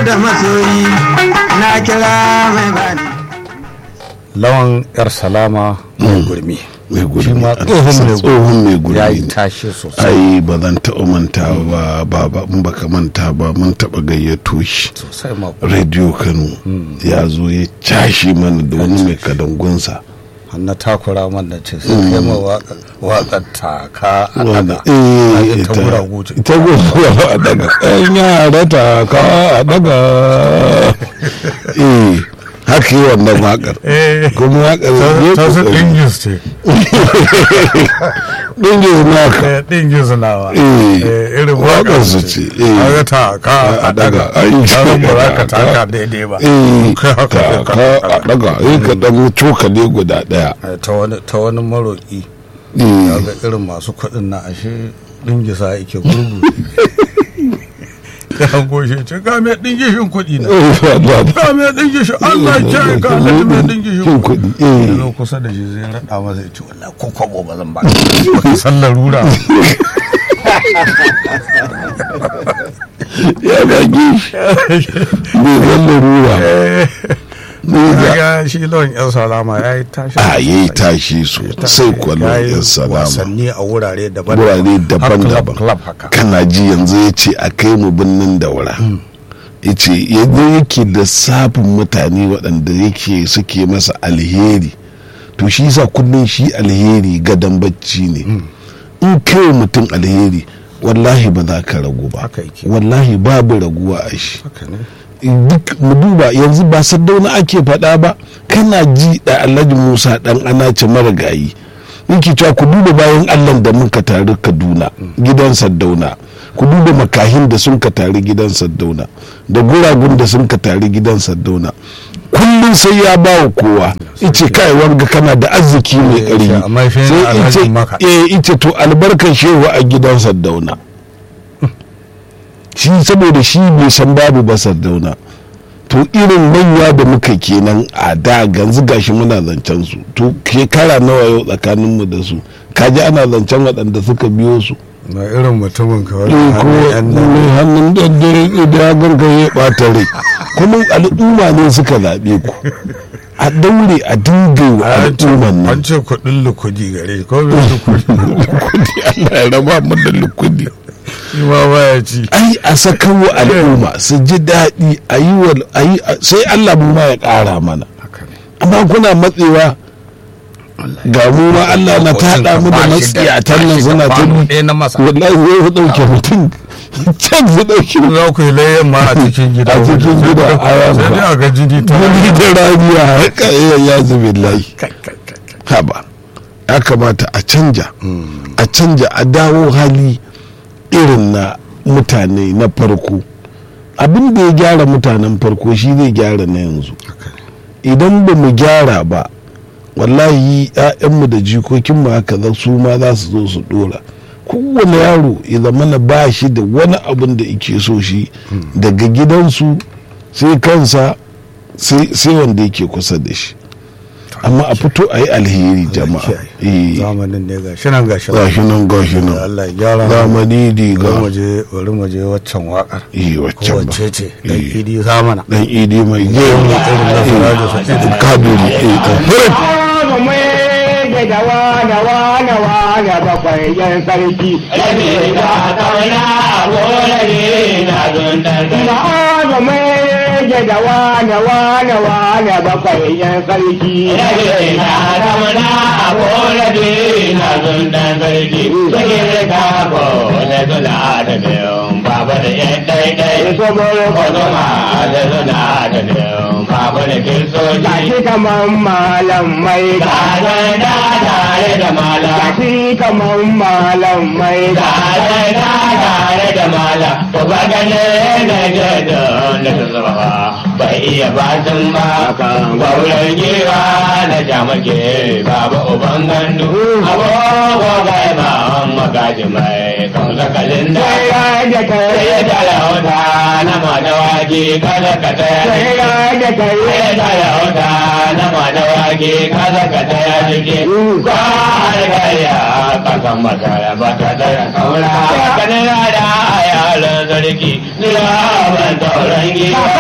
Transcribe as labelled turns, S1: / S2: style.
S1: da masoyi na kira mai bani
S2: lawan yar salama mai gurmi
S3: mai gurmi
S2: shi ma
S3: Allah
S2: tsohon
S3: sa
S2: mai
S3: tsohon mai gurmi
S2: ya yi
S3: ne.
S2: tashi sosai
S3: ai ba zan taɓa manta ba baba in baka manta ba mun taɓa gayyato shi
S2: sosai ma
S3: radio kano ya zo ya cashe mana da wani mai kadangunsa
S2: har na takura man da ce sai kai ma waƙar taka a
S3: wanda
S2: daga
S3: eh
S2: ta guragu ce
S3: ita guragu a daga ɗan yara ta ka a daga eh haka yi wannan waƙar kuma waƙar ne
S2: ta su
S3: kokari.
S2: ɗingis ce
S3: ɗingis naka
S2: ɗingis nawa
S3: Eh,
S2: irin
S3: waƙar su ce, eh.
S2: kaga taka a daga
S3: Ai,
S2: kaga ba za ka
S3: taka.
S2: taka daidai ba
S3: eh
S2: Kai haka
S3: ka
S2: sai ka-
S3: ka a daga eh ka dan cokali guda ɗaya
S2: Eh, ta wani ta wani maroƙi
S3: eh
S2: kaga irin masu kuɗin na ashe ɗingisa yake gurgu ya goshe ce ga mai ɗingishin kuɗi na ga mai ɗingishin Allah ya kiyaye ka Allah mai ɗingishin
S3: Shin
S2: kuɗi
S3: kuɗi eh
S2: zo kusa da shi zai raɗa masa ya ce wallahi ko kwabo ba zan ba ka ba san larura
S3: ya bagi bai zan larura ne da
S2: ga shi lawan yan salama ya yi tashi
S3: a yayi tashi sosai kwallon
S2: Ya yi
S3: yan salama
S2: wasanni a wurare daban
S3: wurare daban-daban
S2: club haka
S3: kana ji yanzu ya ce a kai mu birnin daura ya ce yanzu yake da safin mutane waɗanda yake suke masa alheri to shi sa kullum shi alheri gadon bacci ne in kai mutum alheri wallahi ba za ka ragu ba
S2: Haka yake.
S3: wallahi babu raguwa a shi
S2: haka ne
S3: duk mu duba yanzu ba saddauna ake faɗa ba kana ji da alhaji musa dan anace marigayi yake cewa ku duba bayan allah da muka taru kaduna gidan saddauna ku duba makahin da sun ka taru gidan saddauna da guragun da sun ka taru gidan saddauna kullum sai ya ba wa kowa ice kai wanga kana da arziki mai
S2: Eh,
S3: ƙarfi
S2: amma shi ne
S3: sai
S2: alhajin
S3: ice
S2: maka.
S3: eh ice to albarkan shehu a gidan saddauna shi saboda shi bai san babu ba sardauna to irin manya da muka kenan a da ganzu gashi muna zancen su to shekara nawa yau tsakanin mu da su kaji ana zancen waɗanda suka biyo su
S2: na irin mutumin ka wani
S3: Eh, ko
S2: hannun yan nan
S3: mai hannun daddare da ya ganka ya ɓata rai kuma al'umma ne suka zaɓe ku a daure a dinga wa
S2: an ce-
S3: al'umman nan
S2: an ce kuɗin lukudi gare shi ko bai lukudi
S3: kudi Allah ya raba mu da lukudi
S2: shi ma baya ci
S3: ai a sakar wa al'umma su ji daɗi a yi wa a yi sai Allah mu ma ya ƙara mana
S2: haka ne
S3: amma kuna matsewa ga mu ma Allah na taɗa mu da matsiyatan nan suna ta
S2: kwano ɗaya na masa
S3: wallahi zai fi ɗauke mutum can su ɗauke mutum
S2: za ku yi layyan ma a cikin gida
S3: A cikin
S2: waje.
S3: gida, a yanka.
S2: sai dai a ga jini ta
S3: wani da ramiya haka iya ya zubi layi
S2: Kai, kai, kai, kai.
S3: haba ya kamata a canja a canja a dawo hali irin na mutane na farko abin da ya gyara mutanen farko shi zai gyara na yanzu idan ba mu gyara ba wallahi 'ya'yanmu da jikokinmu haka za su ma za su zo su dora kowane yaro ya zama na ba shi da wani abin da ike so shi daga gidansu sai kansa sai sai wanda yake kusa da shi amma a fito a yi alheri jama'a
S2: Kiyaye.
S3: eh
S2: zamanin ne ga shi nan ga shi
S3: gashi nan gashi nan
S2: Allah ya gyara mu.
S3: zamani
S2: bari
S3: diga
S2: mu je bari mu je waccan waƙar
S3: eh waccan ba
S2: wacce ce dan
S3: Eh.
S2: idi zamana
S3: dan idi mai gemu
S2: irin na Sirajo Sa'idu.
S3: kaduri eh eh
S4: da wane wane wane bakwai yan sarki. Ma'aza mai da wane wane wane bakwai yan sarki. Gashi kaman malam mai Gashi kaman malam mai
S5: bai iya batun ba gwauran giwa na jamake baba uban gandu abubuwa gai ba magaji mai kan sakalin da
S4: Sai da kai
S5: sai da lauta na madawaki kada ka taya
S4: sai da kai
S5: sai da lauta na madawaki kada ka taya jiki ko har gaya kasan masara ba ta taya saura kanin da yaran sarki ni ban tauran giwa